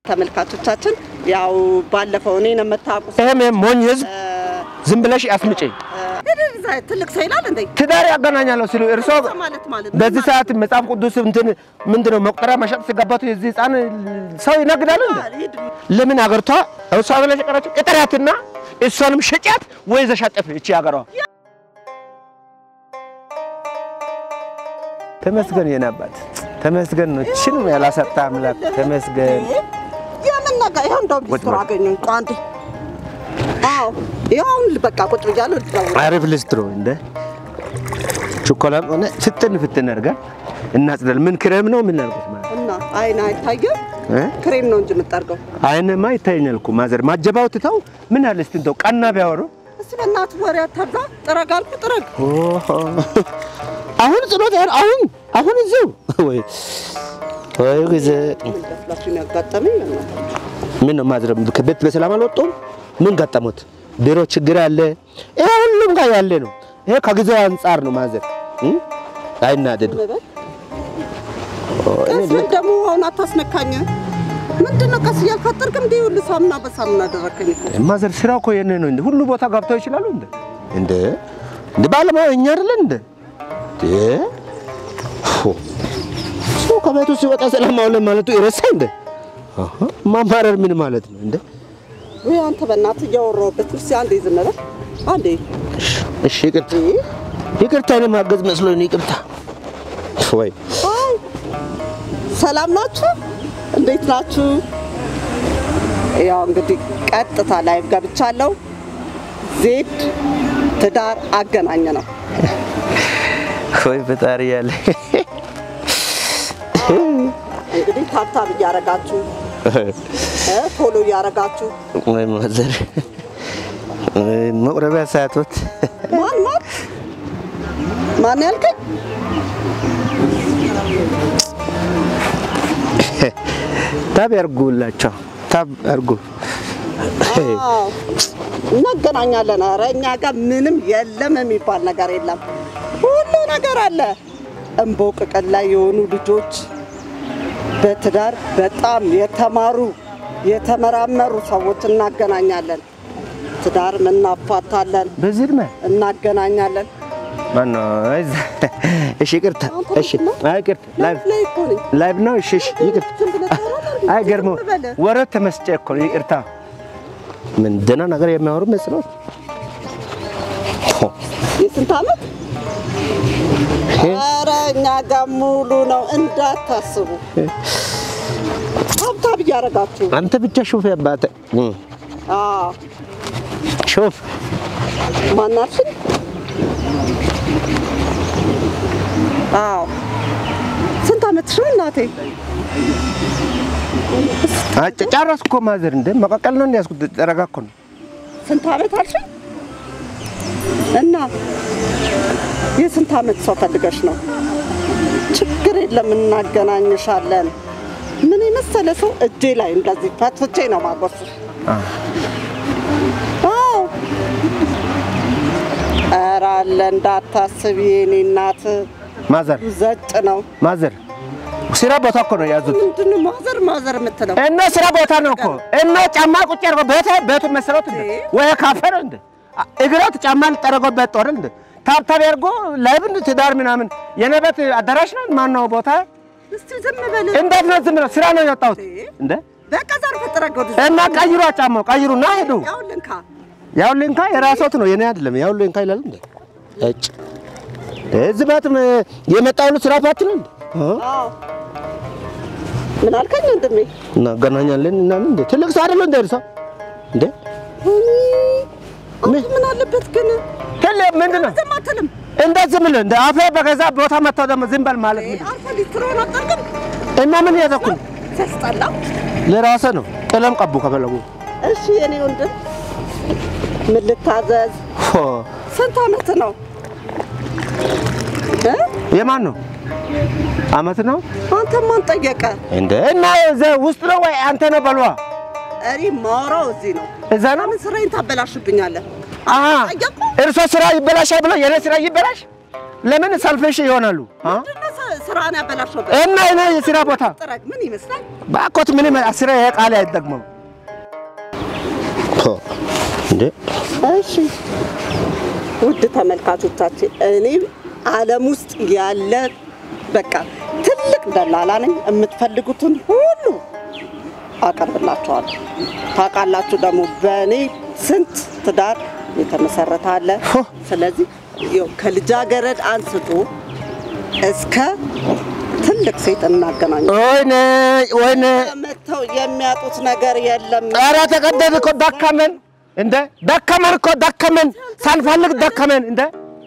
ተመልካቾቻችን ያው ባለፈው እኔን የምታውቁ ይሄም ይሄም ሞኝ ህዝብ ዝም ብለሽ አስምጪ። ትልቅ ሰው ይላል እንዴ ትዳር ያገናኛለሁ ሲሉ እርሶ ማለት ማለት ነው። በዚህ ሰዓት መጽሐፍ ቅዱስ እንትን ምንድነው መቁጠሪያ መሸጥ ሲገባቱ የዚህ ህፃን ሰው ይነግዳል እንዴ? ሂድ ለምን አገርቷ እሷ ብለሽ ቀረች ቅጥሪያትና እሷንም ሸጫት ወይ ዘሻጠፍ እቺ ሀገሯ ተመስገን የኔ አባት ተመስገን ነው። እችንም ያላሰጣ አምላክ ተመስገን። የምን ነገር ይኸው እንደው ቢስትሮ አገኙ እንኳ አንዴ አዎ ይኸው አሁን በቃ ቁጭ ብያለሁ ልትደውል አሪፍ ልስትሮ እንደ ቾኮላም ሆነ ፍትን ፍትን አድርገን እናጽዳለን። ምን ክሬም ነው ምን አድርጎት ማለት እና አይን አይታየም እ? ክሬም ነው እንጂ የምጠርገው አይንማ ይታየኛል እኮ ማዘር ማጀባው ትተው ምን አለ እስቲ እንደው ቀና ቢያወሩ እስቲ በእናትህ ወሬ አታብዛ ጥረግ አልኩ ጥረግ ኦሆ አሁን ጽሎት ያህል አሁን አሁን እዚሁ ወይ ወይ ጊዜ ምን ደፍላችሁ ነው ያጋጠመኝ በእናትህ ምን ነው ማዘር ከቤት በሰላም አልወጡም? ምን ገጠሙት? ቢሮ ችግር አለ። ይሄ ሁሉም ጋር ያለ ነው። ይሄ ከጊዜው አንጻር ነው ማዘር እ? አይናደዱ በል ቀስ ምን ደግሞ አሁን አታስነካኝ ምንድን ነው ቀስ እያልክ አጠርቅም እንዲህ ሁሉ ሳሙና በሳሙና አደረከኝ እኮ ማዘር ስራ እኮ የኔ ነው እንዴ? ሁሉ ቦታ ገብተው ይችላሉ እንዴ? እንዴ እንዴ ባለሙያ እኛ አይደለን እንዴ? እንዴ ፎ ሰው ከቤቱ ሲወጣ ሰላም አውለ ማለቱ ይረሳ እንዴ? አሃ ማማረር ምን ማለት ነው እንዴ? ወይ አንተ በእናትህ እያወራሁበት እስኪ አንዴ ዝም በል አንዴ እሺ ይቅርታ ይቅርታ፣ እኔ ማገዝ መስሎኝ ነው። ይቅርታ ወይ አይ ሰላም ናችሁ? እንዴት ናችሁ? ያው እንግዲህ ቀጥታ ላይቭ ገብቻለሁ። ዜድ ትዳር አገናኘ ነው። ወይ ፈጣሪ ያለ እንግዲህ ታብታብ እያረጋችሁ እ ፎሎ እያረጋችሁ ወይ ማዘር መቁረቢያ ሰዓቶት ማን ማን ማን ያልከኝ? ታብ ያርጉላቸው፣ ታብ ያርጉ። አዎ እናገናኛለን። ኧረ እኛ ጋር ምንም የለም የሚባል ነገር የለም። ሁሉ ነገር አለ። እምቦቅቅል ላይ የሆኑ ልጆች በትዳር በጣም የተማሩ የተመራመሩ ሰዎች እናገናኛለን። ትዳር እናፋታለን፣ በዚህ እድሜ እናገናኛለን። ማነው? እሺ ይቅርታ፣ እሺ አይ ይቅርታ፣ ላይቭ ላይ እኮ ነኝ። ላይቭ ነው። እሺ እሺ ይቅርታ። ዝም ብለህ ታወራለህ? አይ ገርመው ዝም በለ። ወረት ተመስጬ እኮ ነው። ይቅርታ። ምን ደህና ነገር የሚያወሩ መስሎት የስንት ዓመት? ኧረ እኛ ጋር ሙሉ ነው እንዳታስቡ። ታብታብ እያደረጋችሁ አንተ ብቻ ሹፍ ያባተ አዎ ሹፍ ማናችን? አዎ ስንት ዓመትሽ ነው እናቴ? ጨረስኩ እኮ ማዘር። እንደ መቀቀል ነው እንዲያስኩት ጠረጋ እኮ ነው። ስንት ዓመት አልሽኝ? እና የስንት ዓመት ሰው ፈልገሽ ነው? ችግር የለም እናገናኝሻለን። ምን የመሰለ ሰው እጄ ላይ እንደዚህ ፈትፍቼ ነው ማጎርስሽ። አዎ ኧረ አለ እንዳታስቢ የኔ እናት ማዘር ዘጭ ነው። ማዘር ስራ ቦታ እኮ ነው የያዙት ምንድን ነው ማዘር ማዘር የምትለው? እና ስራ ቦታ ነው እኮ እና ጫማ ቁጭ አድርጎ ቤተ ቤቱ መሰረት እንደ ወይ ካፌ ነው እንደ እግሮት ጫማ ልጠረጎበት ጦር እንደ ታብታብ ያርጎ ላይብን ትዳር ምናምን የኔ ቤት አዳራሽ ነው ማን ነው ቦታ እስቲ ዝም በል እንዴት ነው ዝም ብለው ስራ ነው የወጣሁት እንደ በቃ ዘርፍ ጥረግ ወደ እና ቀይሩ ጫማው ቀይሩና ሄዱ ያው ልንካ ያው ሊንካ የራሶት ነው የኔ አይደለም ያው ሊንካ ይላል እንደ እጭ እዚህ ቤት የመጣው ሁሉ ስራ ፋት ነው እንደ አዎ ምን አልከኝ ወንድሜ? እናገናኛለን እና እንደ ትልቅ ሰው አይደለም እንደ እርሷ እንደ አንተ ምን አለበት ግን ትል ምንድን ነው ዝም አትልም? እንደዚህ ምን እንደ አፌ በገዛ ቦታ መጥተው ደግሞ ዝም በል ማለት ምንድን ነው? አልፎ ሊስትሮን አጠርቅም እና ምን እያደረኩኝ ሲያስጠላ። ለራሴ ነው። ቀለም ቀቡ ከፈለጉ እሺ የኔ ወንድም ምን ልታዘዝ? ፎ ስንት ዓመት ነው እ? የማን ነው አመት ነው አንተ ማን ጠየቀ? እንደ እና እዛ ውስጥ ነው ወይ አንተ ነው በሏ እኔ ማውራው እዚህ ነው። እዛ ነው ምን ስራዬን ታበላሽብኛለህ? አሀ ጠየቁ። እርሶ ስራ ይበላሻል ብሎ የኔ ስራ ይበላሽ ለምን ሰልፍሽ ይሆናሉ አ? ምንድን ነው ሰ- ስራን ያበላሸበት እና እኔ የስራ ቦታ ጥረግ ምን ይመስላል? ባኮት ምንም ስራ ይሄ ቃል አይጠቅመው እንዴ እሺ ውድ ተመልካቾቻችን እኔ ዓለም ውስጥ ያለ በቃ ትልቅ ደላላ ነኝ። የምትፈልጉትን ሁሉ አቀርብላችኋለሁ። ታውቃላችሁ ደግሞ በእኔ ስንት ትዳር የተመሰረተ አለ። ሆ! ስለዚህ ይኸው ከልጃገረድ አንስቶ እስከ ትልቅ ሴት እናገናኝ። ወይኔ ወይኔ መጥተው የሚያጡት ነገር የለም። ኧረ ተቀደድ እኮ ደከመን እንደ ደከመን እኮ ደከመን ሳንፈልግ ደከመን እንደ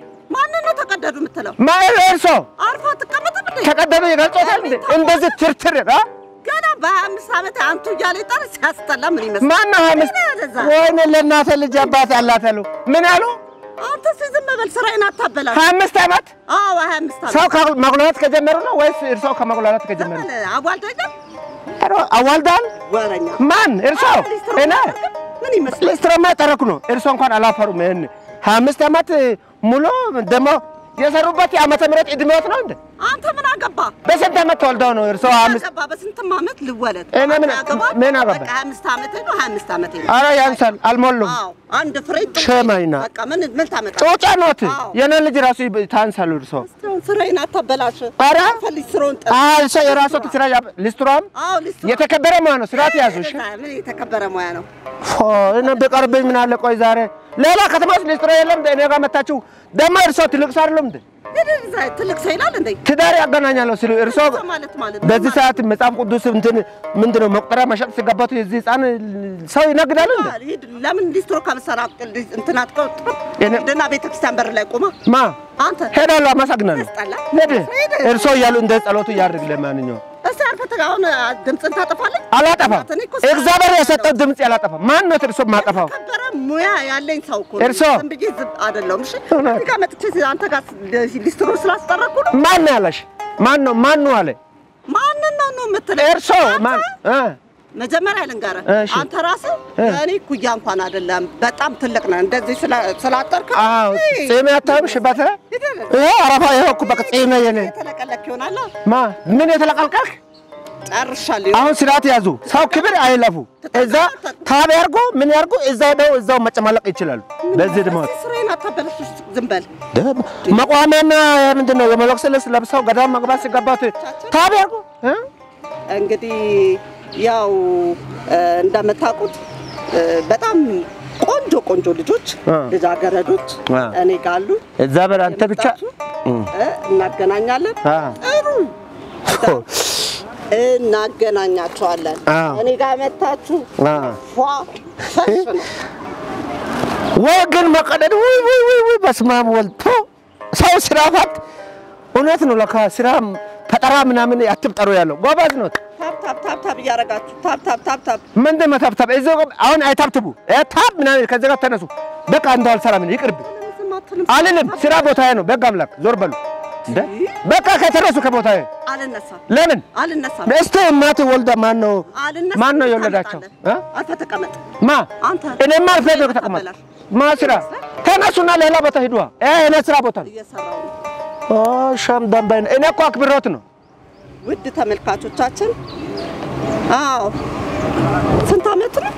ማንን ነው ተቀደዱ የምትለው? ማለት እርሶ አርፋ ትቀመጥም እንዴ? ተቀደዱ ይገልጾታል እንዴ እንደዚህ ትርትር አ ገና በሀያ አምስት ዓመት አንቱ እያለ ይጠር ሲያስጠላ ምን ይመስላል? ማን ነው ሀምስት ምን ያደዛ? ወይኔ ለእናተ ልጅ አባት አላት አሉ ምን ያሉ አንተ እስኪ ዝም በል ስራዬን አታበላሽ። ሀያ አምስት ዓመት አዎ ሀያ አምስት ዓመት ሰው ከመጉላላት ከጀመሩ ነው ወይስ እርሶ ከመጉላላት ከጀመሩ? ዘመን አዋልደኛ ኧረ አዋልዳል ወረኛ ማን እርሶ? ሊስትሮ እኔ አታደርግም? ምን ይመስላል? ሊስትሮማ ጠረኩ ነው። እርሶ እንኳን አላፈሩም። ይሄን ሀያ አምስት ዓመት ሙሉ ደግሞ የሰሩበት የዓመተ ምህረት ዕድሜዎት ነው እንዴ? አንተ ምን አገባ? በስንት ዓመት ተወልደው ነው እርሶ ሀያ አምስት አገባ በስንትም ዓመት ልወለድ እኔ ምን- አገባ? ምን አገባ? በቃ ሀያ አምስት ዓመቴ ነው ሀያ አምስት ዓመቴ ነው። ኧረ ያንሳል አልሞሉም። አዎ አንድ ፍሬ ጥሩ ሸማይና በቃ ምን ምን ታመጣ? ጮጫ ኖት አዎ። የኔ ልጅ ራሱ ይብ- ታንሳሉ እርሶ እስካሁን ስራዬን አታበላሽ። ኧረ ፈልግ ስራውን ጠ አ እርሶ የራሶት ስራ ያብ- ሊስትሮም አዎ ሊስትሮ የተከበረ ሙያ ነው። ስርዓት ያዙ እሺ። ምን የተከበረ ሙያ ነው። ፎ እኔ ቢቀርብኝ ምን አለ? ቆይ ዛሬ ሌላ ከተማ ውስጥ ሊስትሮ የለም እንደ እኔ ጋር መታችሁ ደግሞ እርሶ ትልቅ ሰው አይደለም እንዴ? ትልቅ ሰው ይላል እንዴ? ትዳር ያገናኛለሁ ሲሉ እርሶ ማለት ማለት በዚህ ሰዓት መጽሐፍ ቅዱስ እንትን ምንድን ነው መቁጠሪያ መሸጥ ሲገባቱ የዚህ ህፃን ሰው ይነግዳል እንዴ? ሂድ ለምን ሊስትሮ ከምሰራ እንትን አትቀው እኔ- ደና ቤተክርስቲያን በር ላይ ቆማ ማ አንተ ሄዳለሁ። አመሰግናለሁ። ያስጠላ። ሄድ ሄድ። እርሶ እያሉ እንደ ጸሎቱ ያድርግ። ለማንኛውም እስቲ አልፈተ አሁን ድምፅን ታጠፋለህ? አላጠፋም። እኔ እኮ ስራ እግዚአብሔር ነው የሰጠው ድምፅ ያላጠፋም። ማን ነው እርሶ ማጠፋው? የተከበረ ሙያ ያለኝ ሰው እኮ ነኝ። እርሶ? ዝም ብዬ ዝም አይደለሁም። እሺ እውነት? እዚህ ጋር መጥቼ አንተ ጋር ሊስትሮ ስላስጠረኩ ነው። ማን ነው ያለሽ? ማን ነው ማን ነው አለ? ማንን ነው ነው የምትለው? እርሶ ማን እ መጀመሪያ ልንገርህ፣ እሺ። አንተ ራስህ እ። እኔ ኩያ እንኳን አይደለም፣ በጣም ትልቅ ነህ። እንደዚህ ስላ- ስላጠርክ አዎ ጺም ያታም ሽበት ይሄ አረፋ ይሄ እኮ በቃ ጺም የኔ የተለቀለክ ይሆናል። ማ ምን የተለቀልቀልክ ጨርሻለሁ። አሁን ስርዓት ያዙ። ሰው ክብር አይለፉ። እዛ ታብ ያርጉ ምን ያርጉ እዛው ደው እዛው መጨማለቅ ይችላሉ። በዚህ ድማ እስኪ ስራዬን አታበላሽ። ውስጥ ዝም በል። መቋሚያና ምንድን ነው የመለክስ ልብስ ለብሰው ገዳም መግባት ሲገባት ታብ ያርጉ እ? እንግዲህ ያው እ፣ እንደምታውቁት እ፣ በጣም ቆንጆ ቆንጆ ልጆች አ። ልጃገረዶች አ። እኔ ጋር አሉ። እዛ በር አንተ ብቻ የመጣችሁ እ፣ እናገናኛለን። አ። ጥሩ እናገናኛቸዋለን። አ። እኔ ጋር መታችሁ አ። ፏ ፈሽ ነው። ወይ ግን መቀደድ ወይ ወይ ወይ ወይ በስመ አብ ወልድ ቶ ሰው ስራ ፈት እውነት ነው ለካ ስራ ፈጠራ ምናምን አትፍጠሩ ያለው ጎበዝ ነው። ታብ ታብ ታብ ታብ እያደረጋችሁ ታብ ታብ ታብ ታብ ምንድን ነው ታብታብ እዚህ ጋር አሁን አይታብትቡ እ ታብ ምናምን ከዚህ ጋር ተነሱ። በቃ እንደው አልሰራም እኔ ይቅርብ ዝም አትልም። አልልም። ስራ ቦታዬ ነው። በግ አምላክ ዞር በሉ እንደ በቃ ከተነሱ ከቦታዬ አልነሳም ለምን አልነሳም እስቲ እናት ወልዳ ማን ነው አልነሳም። ማን ነው የወለዳቸው እ? አልፈህ ተቀመጥ። ማ አንተ እኔማ አልፈህ ነው ተቀመጥ ማ ስራ ተነሱና ሌላ ቦታ ሂዱ። እ እኔ ስራ ቦታ ነው። እየሰራው ነው። ኦ ሻም ዳምባይ ነው። እኔ እኮ አክብሮት ነው። ውድ ተመልካቾቻችን፣ አዎ ስንት ዓመት ነው?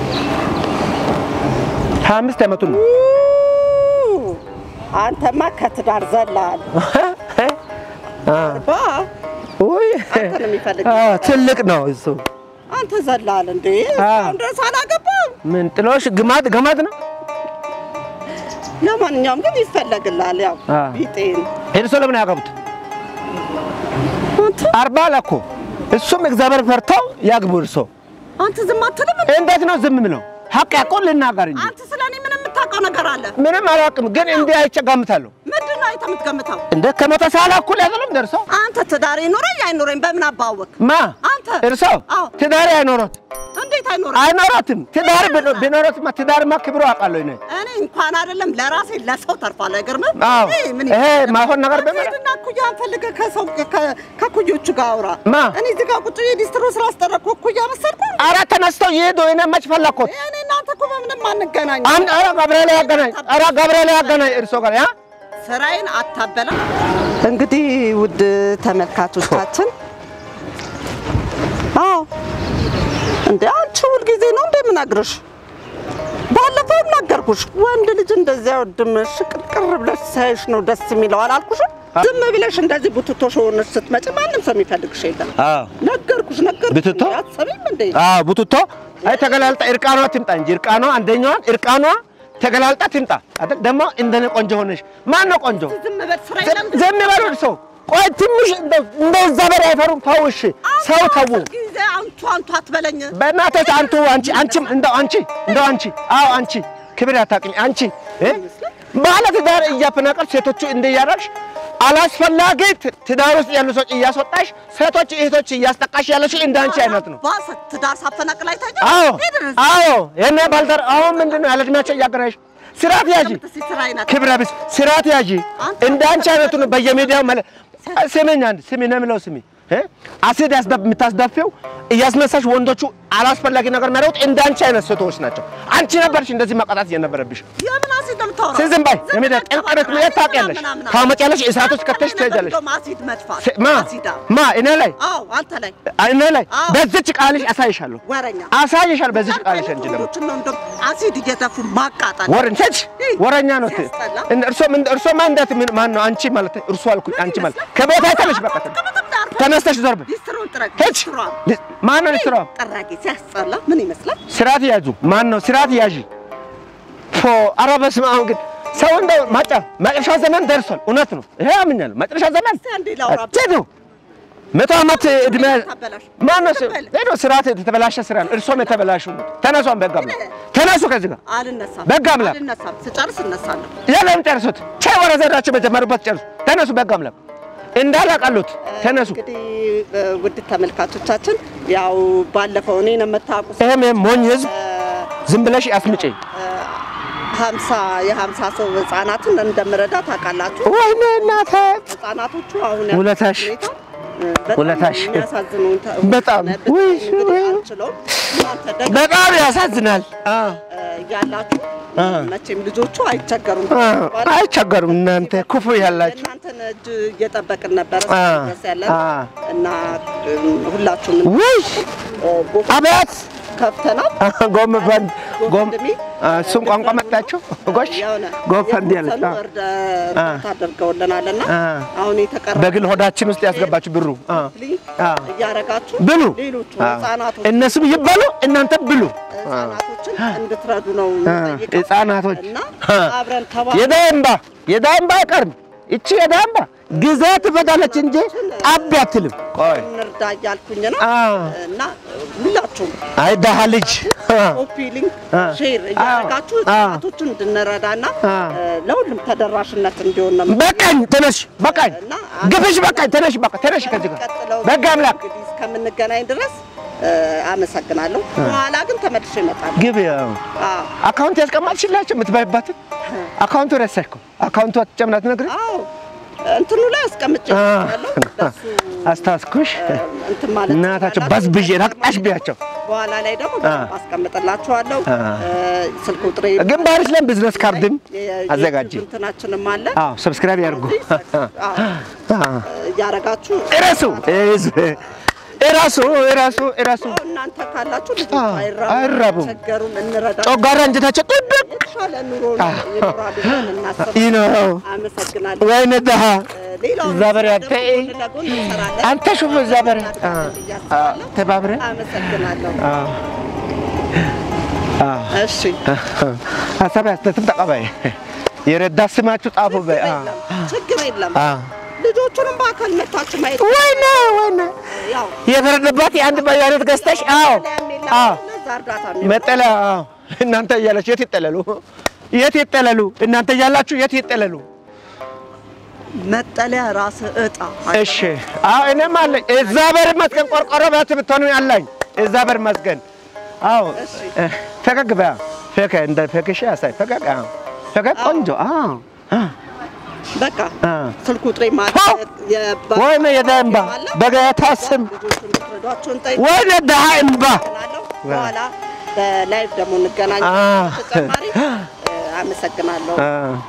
ሀያ አምስት ዓመቱ ነው። ኡ፣ አንተማ ከትዳር ዘላል አ ባ ውይ አንተ ነው የሚፈልግ አ ትልቅ ነው እሱ። አንተ ዘላል እንዴ? አ። እስካሁን ድረስ አላገባም። ምን ጥሎሽ ግማት ገማት ነው። ለማንኛውም ግን ይፈለግላል። ያው አ። ቢጤን እርሶ ለምን ያገቡት? አንተ አርባ ለኮ እሱም እግዚአብሔር ፈርተው ያግቡ። እርሶ አንተ ዝም አትልም እንዴ? እንዴት ነው ዝም ብለው? ሀቅ ያቆን ልናገር እንጂ አንተ ስለኔ ምን የምታውቀው ነገር አለ? ምንም አላውቅም፣ ግን እንዲህ አይቼ ገምታለሁ። ምንድን ነው አይተህ የምትገምተው? እንደ ከመቶ ሳላ እኩል ያዘለም ደርሶ አንተ ትዳር ይኖረኝ አይኖረኝ በምን አባወቅ? ማ አንተ እርሶ አዎ። ትዳር አይኖሮት እንዴት አይኖረኝ? አይኖሮትም። ትዳር ቢኖ- ቢኖሮትማ ትዳርማ ክብሮ አውቃለሁ እኔ። እኔ እንኳን አይደለም ለራሴ ለሰው ተርፏል። አይገርምም? አዎ ይሄ ምን ይሄ ማይሆን ነገር በመለ ሄድና እኩያን ፈልገህ ከሰው ከ- ከእኩዮቹ ጋር አውራ። ማ? እኔ እዚህ ጋር ቁጭ ብዬ ዲስትሮ ስላስጠረኩ እኩያ መሰልኩ? ኧረ ተነስተው ይሄዱ። እኔ መች ፈለግኩት? እኔ እናንተ እኮ በምንም አንገናኝ። አንድ ኧረ ገብርኤል ያገናኝ፣ ኧረ ገብርኤል ያገናኝ እርሶ ጋር ያ ስራዬን አታበላ። እንግዲህ ውድ ተመልካቾቻችን፣ አዎ እንደ አንቺ ሁልጊዜ ነው እንደምነግርሽ ባለፈውም ነገርኩሽ። ወንድ ልጅ እንደዚህ አይወድም። ሽቅርቅር ብለሽ ሳይሽ ነው ደስ የሚለው አላልኩሽም? ዝም ብለሽ እንደዚህ ቡትቶ ሆነሽ ስትመጪ ማንም ሰው የሚፈልግሽ የለም። አዎ ነገርኩሽ ነገርኩሽ። ቡትቶ? አትሰሚም እንዴ? አዎ ቡትቶ አይ ተገላልጣ እርቃኗ ትምጣ እንጂ እርቃኗ አንደኛዋን እርቃኗ ተገላልጣ ትምጣ አይደል? ደግሞ እንደኔ ቆንጆ ሆነሽ ማን ነው ቆንጆ? ዝም በል ስራ የለም። ዝም በሉ ሰው ቆይ ትንሽ እንደው እንደዛ በር አይፈሩም። ተው እሺ፣ ሰው ተው። ጊዜ አንቱ አንቱ አትበለኝ። በእናቶች አንቱ አንቺ አንቺም እንደው አንቺ እንደው አንቺ አዎ አንቺ ክብር ያታቅኝ አንቺ እ ባለ ትዳር እያፈናቀል ሴቶቹ እንደያደረግሽ አላስፈላጊ ት- ትዳር ውስጥ ያሉ ሰዎች እያስወጣሽ ሴቶች እህቶች እያስጠቃሽ ያለሽ እንደ አንቺ አይነት ነው። ባሰ ትዳር ሳፈናቅል አይታየ አዎ አዎ የኔ ባልተር አሁን ምንድን ነው ያለ እድሜያቸው እያገረሽ ስርዓት ያዢ ክብረ ቢስ ስርዓት ያዢ እንደ አንቺ አይነቱ ነው በየሚዲያው መለ ስሚኝ አንድ ስሚ ነው የምለው ስሚ እ አሲድ ያስደፍ የምታስደፊው እያስመሳሽ ወንዶቹ አላስፈላጊ ነገር የሚያደርጉት እንደ አንቺ አይነት ሴቶች ናቸው። አንቺ ነበርሽ እንደዚህ መቀጣት እየነበረብሽ። የምን አሲድ ነው የምታወራው? ዝም በይ ዝም የሚደ በል ቅርቅረት ተባባል። የት ታውቂያለሽ? ምናምን ምናምን። ታመጫለሽ፣ እሳት ውስጥ ከተሽ አንተ ነበር ትሄጃለሽ። እንደውም አሲድ መድፋት ስ- ማ አሲዳ ማ እኔ ላይ አዎ አንተ ላይ እኔ ላይ አዎ። በዚች ቃልሽ አሳይሻለሁ ወረኛ አሳይሻለሁ በዚች ቃልሽ እንጂ ለምን ወንዶችን ነው እንደውም አሲድ እየተፉ ማቃጠል ወረን ቸች ወረኛ ነው። ት- ሲያስጠላ። እንደ እርሶ ምን እርሶ ማን እንዳት ምን ማን ነው አንቺ ማለት እርሶ አልኩኝ አንቺ ማለት ከቦታ ተነሽ በቃ ተነስተሽ ዞር በይ ሊስትሮን ጥረግ ሄች ሊስትሮን ሊ- ማን ነው ስራ ጠራጊ ሲያስጠላ ምን ይመስላል? ስርዓት ያዙ ማን ነው ስርዓት ያዢ ፎ ኧረ በስመ አብ ግን ሰው እንደው ማጫ መጨረሻ ዘመን ደርሷል እውነት ነው ይሄ አምኛለሁ መጨረሻ ዘመን እስቲ አንዴ ላውራ ቴዶ መቶ ዓመት እድሜ ታበላሽ። ማን ነው ዝም በል። ሄዶ ስርዓት የተበላሸ ስራ ነው እርሶም የተበላሹ ነው ተነሷን በጋ ተነሱ ከዚህ ጋር አልነሳም በጋ አምላክ። አልነሳም ስጨርስ እነሳለሁ። የለም ጨርሱት። ቻይ ወረ ዘራችሁ በጀመሩበት ጨርሱ። ተነሱ በጋ አምላክ እንዳላቃሉት ተነሱ። እንግዲህ እ፣ ውድ ተመልካቾቻችን ያው ባለፈው እኔን የምታውቁ ይሄም ሞኝ ህዝብ ዝም ብለሽ አስምጪ። ሀምሳ የሀምሳ ሰው ህጻናትን እንደምረዳ ታውቃላችሁ። ወይኔ እናቴ ህጻናቶቹ አሁን ውለታሽ፣ ሁኔታ እ፣ በጣም ውለታሽ። የሚያሳዝኑ ተ- በጣም ብታይ ውይ፣ እንግዲህ ውይ። አልችለውም። እናንተ ደግሞ በጣም ያሳዝናል። አ እ፣ ያላችሁ አ መቼም ልጆቹ አይቸገሩም። አ አይቸገሩም። እናንተ ክፉ ያላችሁ እናንተን እጅ እየጠበቅን ነበረ አ ድረስ ያለን አ እና እ፣ ሁላችሁም ውይ እ፣ ጎ- አቤት ከፍተናል ጎም ፈንድ ጎም ጎፈንድሚ እሱም ቋንቋ መጣችሁ ጎሽ የሆነ ጎፈንድ ያለች የተወሰኑ አ እርዳ- እርዳታ አድርገውልናልና አ አሁን የተቀረ በግል ሆዳችን ውስጥ ያስገባችሁ ብሩ አ አ እያረጋችሁ ብሉ ሌሎቹ አ ህጻናቶች እነሱም ይበሉ እናንተ ብሉ። ህጻናቶችን እንድትረዱ ነው አ የምጠይቀው ህጻናቶች እና አ አብረን ተባ የዳይ እምባ የዳይ እምባ አይቀርም። ይቺ የዳይ እምባ ጊዜ ትፈታለች እንጂ ጣቢ አትልም። ቆይ እንርዳ እያልኩኝ ነው አ እና ሁላችሁም አይ ደሃ ልጅ አ ኮፒ ሊንክ አ ሼር እያደረጋችሁ አ ህጻናቶችን እንድንረዳና አ እ፣ ለሁሉም ተደራሽነት እንዲሆን ነው በቃኝ ተነሽ፣ በቃኝ እና ግፍሽ በቃኝ። ተነሽ በቃ ተነሽ ከዚህ ጋር ቀጥለው በጋ አምላክ እንግዲህ እስከምንገናኝ ድረስ እ፣ አመሰግናለሁ። በኋላ ግን ተመልሼ እመጣለሁ። ግብ ያው አዎ አካውንት ያስቀማጥሽላቸው የምትባይባትን አካውንቱ ረሳሽ እኮ አካውንቱ አትጨምናት ነግሬ አዎ እንትኑ ላይ አስቀምጬ አ ያለው በሱ አስታውስኩሽ። እ፣ እንትን ማለት እናታቸው ትችላላችሁ። በዝብዤ ረግጣሽ ቢያቸው በኋላ ላይ ደግሞ አ በደንብ አስቀምጥላችኋለሁ። አ እ፣ ስልክ ቁጥሬ ግንባርሽ ላይ ቢዝነስ ካርድም የ- አዘጋጂ። የዩቲዩብ እንትናችንም አለ አዎ ሰብስክራይብ ያድርጉ። አዎ፣ እያረጋችሁ እረሱ ህዝብ እረሱ እረሱ እረሱ ያው እናንተ ካላችሁ ልጆች አዎ፣ አይራቡም፣ አይራቡም። አይቸገሩም፣ እንረዳ ጮጋራ እንጀታቸው ጥብቅ የተሻለ ኑሮ ይኖራሉ ብለን እናስብ። ይነው አመሰግናለሁ። ወይኔ ደሃ ሌላው እዛ በር ያንተ ጎን ለጎን እንሰራለን። አንተ ሹፍ እዛ በር አ አ ተባብረን አመሰግናለሁ። አ አ እሺ ሀሳብ ያስተትም ተቀበይ የረዳ ስማችሁ ጻፉ በይ አ የለም፣ ችግር የለም። አ ልጆቹንም በአካል መታችሁ ማየት ወይኔ ወይኔ ያው የፈረደባት የአንድ በያነት ገዝተሽ አዎ አዎ ለዛ እርዳታ መጠለያ አዎ። እናንተ እያላችሁ የት ይጠለሉ? የት ይጠለሉ? እናንተ እያላችሁ የት ይጠለሉ? መጠለያ ራስ እጣ እሺ አዎ እኔም አለኝ። እግዚአብሔር ይመስገን ቆርቆሮ ቤት ብትሆኑ አለኝ። እግዚአብሔር ይመስገን። አዎ እሺ። እ፣ ፈገግ በያ ፈገግ እንደ ፈገግሽ ያሳይ ፈገግ አዎ ፈገግ ቆንጆ አዎ አ በቃ አ ስልክ ቁጥሬ ሆ! ማለት የባ- ወይኔ የደሃ እምባ በጌታ ስም ልጆቹን እንድትረዷቸው እንጠይቅ ወይኔ ደሃ እምባ አመሰግናለሁ። በኋላ በላይቭ ደግሞ እንገናኝ። አ ተጨማሪ እ፣ አመሰግናለሁ። አ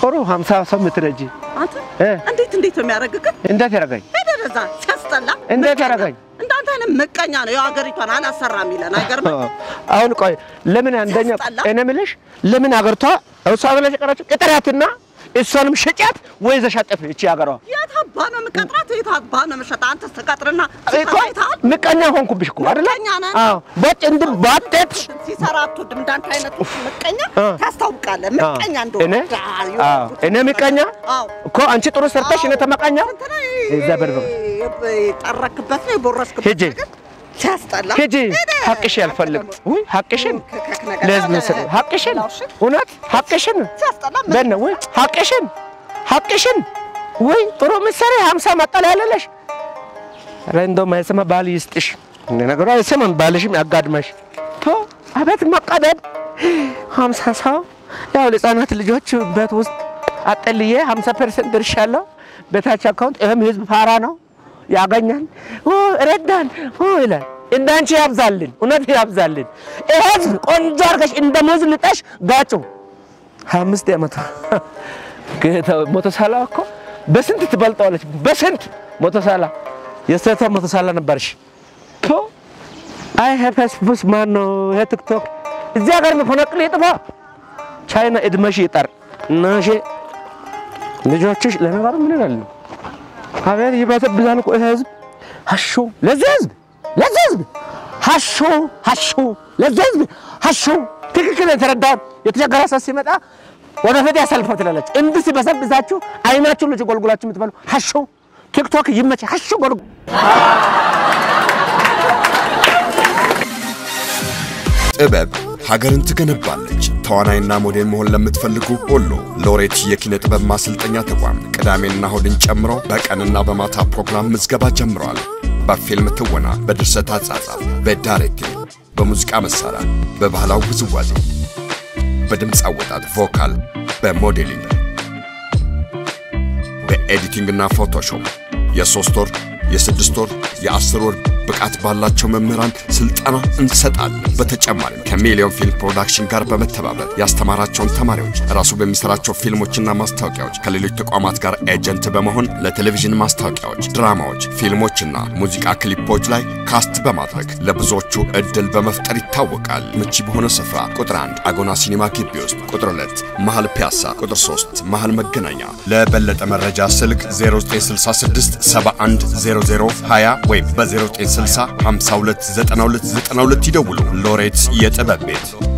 ጥሩ ሀምሳ ሰው የምትረጂ አንተ እ? እንዴት እንዴት ነው የሚያደርግህ? እንዴት ያደረገኝ? ሄደህ እዛ ሲያስጠላ እንዴት ምቀኛ። ያደረገኝ? እንዳንተ አይነት ምቀኛ ነው የሀገሪቷን አላሰራ የሚለን አይገርምም? አሁን ቆይ ለምን አንደኛ ሲያስጠላ። እኔ የምልሽ ለምን አገርቷ እሷ ብለሽ የቀረችው ቅጥራትና እሷንም ሸጫት ወይ ዘሻጠፍ እቺ ሀገሯ የት አባ ነው የምቀጥራት? የት አባ ነው የምሸጣት? አንተ ስትቀጥርና እኮ ሲሰራ አይተሃል? ምቀኛ ሆንኩብሽ እኮ አይደለ? ምቀኛ ነህ። አዎ ቦጭ እንድ ባጤት ሲሰራ አትወድም። እንዳንተ አይነቱ ምቀኛ አ። ታስታውቃለህ። ምቀኛ እንደሆነ እኔ ዳ- አዎ እኔ ምቀኛ አዎ እኮ አንቺ ጥሩ ሰርተሽ እኔ ተመቃኛ እንትና እዛ በርበ የጠረክበት ነው የቦረስክበት ሂጂ። ነገር ሲያስጠላ ሂጂ ሄደህ ሀቅሽ ያልፈልግ ውይ ሀቅሽን ከክ ነገር ለህዝብ አለ። ምስል ሀቅሽን ላውሽ? እውነት ሀቅሽን ሲያስጠላ በነ ወይ ሀቅሽን ሀቅሽን ወይ ጥሩ ምሳሌ ሀምሳ መጠለያ ያለለሽ ኧረ እንደውም አይሰማ ባል ይስጥሽ እንደ ነገሩ አይሰማም ባልሽም ያጋድመሽ ቶ አቤት መቀደድ ሀምሳ ሰው ያው ለህፃናት ልጆች በት ውስጥ አጠልዬ ሀምሳ ፐርሰንት ድርሻለሁ በታች አካውንት ይህም ህዝብ ፋራ ነው ያገኛል ኦ ረዳን ኦ ይላል እንዳንቺ ያብዛልን እውነት ያብዛልን ይህ ህዝብ ቆንጆ አድርገሽ እንደ ሙዝ ልጠሽ ጋጩ ሀያ አምስት ዓመቷ ጌታ ሞቶ ሳላ እኮ በስንት ትበልጠዋለች? በስንት ሞቶ ሳላ የስተታ ሞቶ ሳላ ነበርሽ። ቶ አይ ፌስቡክ ማን ነው ይሄ ቲክቶክ እዚህ ሀገር መፈናቅል ይጥፋ። ቻይና እድመሽ ይጠር እናሽ ልጆችሽ ለነገሩ ምን ይላሉ? አቤት ይበሰብዛል እኮ ይሄ ህዝብ ሀሾ ለዚህ ህዝብ ለዚህ ህዝብ ሀሾ ሀሾ ለዚህ ህዝብ ሀሾ ትክክል የተረዳውን የተቸገረ ሰው ሲመጣ ወደፊት ያሳልፈው ትላለች። እንዲህ ሲበሰብሳችሁ አይናችሁ ልጅ ጎልጉላችሁ የምትበሉ ሀሾ ቲክቶክ ይመች ሀሾ ጎልጉ ጥበብ ሀገርን ትገነባለች። ተዋናይና ሞዴል መሆን ለምትፈልጉ ሁሉ ሎሬት የኪነ ጥበብ ማሰልጠኛ ተቋም ቅዳሜና እሁድን ጨምሮ በቀንና በማታ ፕሮግራም ምዝገባ ጀምረዋል። በፊልም ትወና፣ በድርሰት አጻጻፍ፣ በዳይሬክቲንግ፣ በሙዚቃ መሳሪያ፣ በባህላዊ ውዝዋዜ፣ በድምፅ አወጣት ቮካል፣ በሞዴሊንግ፣ በኤዲቲንግና ፎቶሾፕ የሶስት ወር የስድስት ወር የአስር ወር ብቃት ባላቸው መምህራን ስልጠና እንሰጣለን። በተጨማሪም ከሚሊዮን ፊልም ፕሮዳክሽን ጋር በመተባበር ያስተማራቸውን ተማሪዎች ራሱ በሚሰራቸው ፊልሞችና ማስታወቂያዎች ከሌሎች ተቋማት ጋር ኤጀንት በመሆን ለቴሌቪዥን ማስታወቂያዎች፣ ድራማዎች፣ ፊልሞችና ሙዚቃ ክሊፖች ላይ ካስት በማድረግ ለብዙዎቹ እድል በመፍጠር ይታወቃል። ምቹ በሆነ ስፍራ ቁጥር 1 አጎና ሲኒማ ግቢ ውስጥ፣ ቁጥር 2 መሃል ፒያሳ፣ ቁጥር 3 መሃል መገናኛ። ለበለጠ መረጃ ስልክ 0966 71 00 20 ወይም በ0960 529292 ይደውሉ። ሎሬት የጥበብ ቤት